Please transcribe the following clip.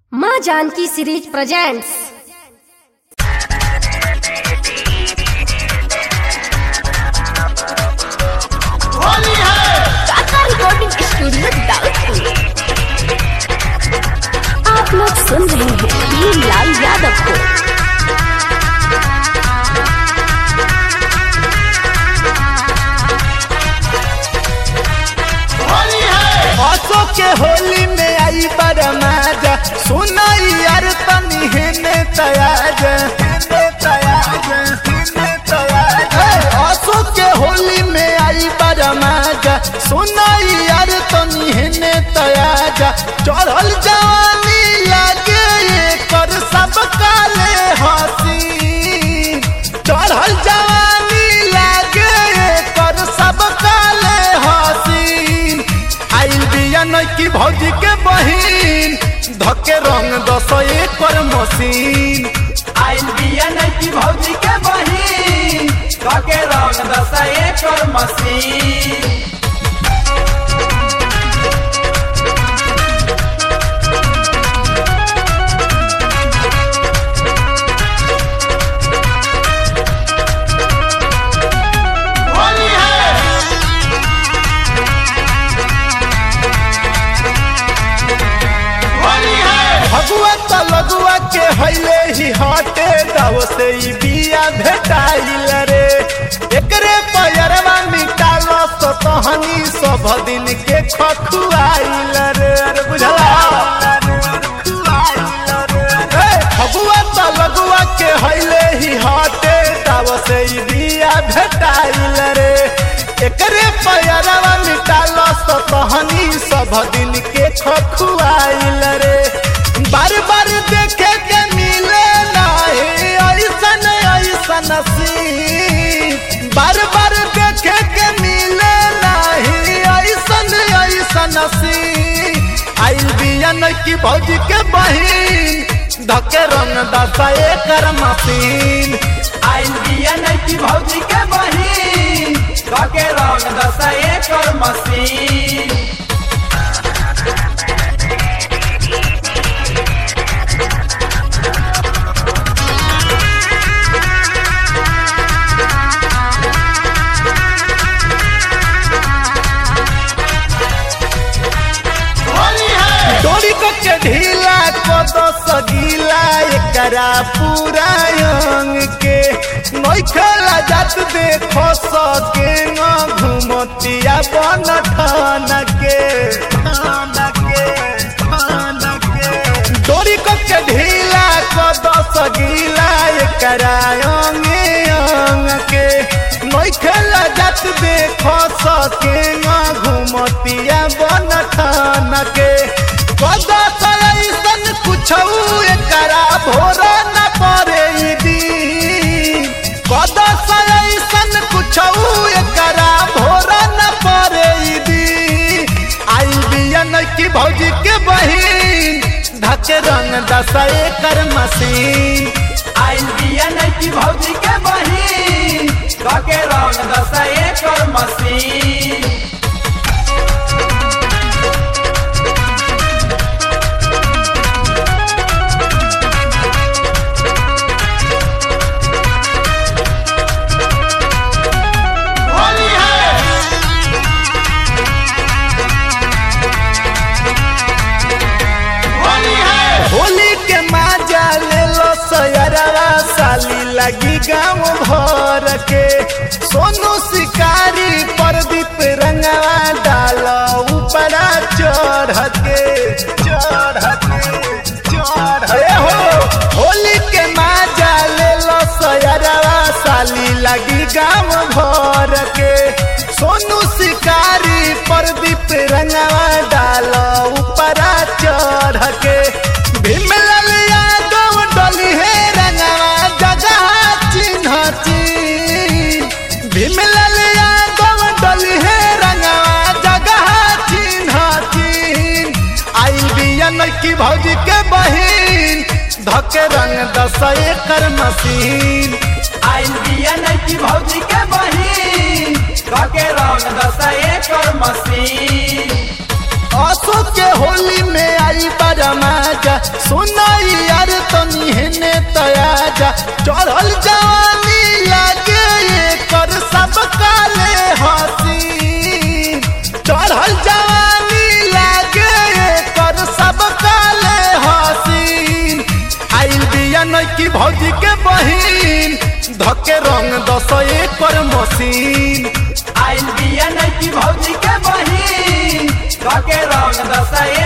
माँ Janaki series presents Kaka recording studio Daudpur आप लोग सुन रहे हैं भीम लाल यादव को असो के होली में आई बरमाजा सुनाई यार तनी हेने तयाज हेने तयाज हेने तयाज असो के होली में आई बरमाजा सुनाई यार तनी हेने तयाजा चढ़ल जवानी लागे ये कर सब काले हसी चढ़ल जवानी लागे ये कर सब काले हसीन आइल बिया नैकी भौजी के बहिन धके रंग दस एकर मशीन आइल बिया नैकी भौजी के बहिन धके रंग दस एकर मशीन होली है होली है भगुआ त लगुआ के हैले ही हटे दाव से ई बिया भेटाइल रे एकरे पैरवा मिटाल तो तहनी सब दिन के खखुआइल रे अरे बुझला ए, भगुआ त लगुआ के हैले ही हटे दाव से ई बिया भेटाइल रे एकरे पैरवा मिटाल तो तहनी सब दिन के खखुआइल रे बार बार देखे के मिले नाही ऐसन ऐसन सीन बार बार देखे के मिले नाही ऐसन ऐसन सीन आइल बिया की भौजी के बहिन धके रंग दसा एकर मशीन आइल बिया नैकी भौजी के बहिन धके रंग दस एकर मशीन होली है डोरी को के ढीला को तो सगीला एकरा पूरा अंग के नोखला जात देखो सके न घुमतिया बन ठान के ठान के ठान के डोरी को के ढीला को तो सगीला एकरा अंग अंग के नोखला जात देखो सके न घुमतिया बन ठान के कदा ऐसन कुछ एकरा भोर न पड़े ई दिन कदा ऐसन कुछ एकरा भोर न पड़े ई दिन आई बिया की भौजी के बहिन धके रंग दस एकर मशीन आइल बिया नैकी भौजी के बहिन धके रंग दस एकर मशीन होली है होली है होली के माजा ले लो सयरवा साली लगी गाँव भर के सोनू शिकारी प्रदीप रंगवा डालो ऊपरा चढ़ के चढ़ के चढ़ ए हो होली के माजा ले लो सयरवा साली लगी गाँव भर के सोनू शिकारी प्रदीप रंगवा डालो ऊपरा चढ़ के भीमलाल यादव डोली है रंगवा जगह चिन्ह चिन्ह भीमलाल यादव डोली है रंगवा जगह चिन्ह चिन्ह आई बिया की भौजी के बहिन धके रंग दस एकर मशीन आइल बिया नैकी भौजी के बहिन धके रंग दस एकर मशीन असो के होली में आई बड़ा मजा सुनाई यार तनी हेने तयाजा चढ़ल जवानी लागे ये कर सब काले हसी चढ़ल जवानी लागे ये कर सब काले हसीन आइल बिया नैकी भौजी के बहिन धके रंग दस एकर मशीन आइल बिया नैकी भौजी के बहिन धके रंग दस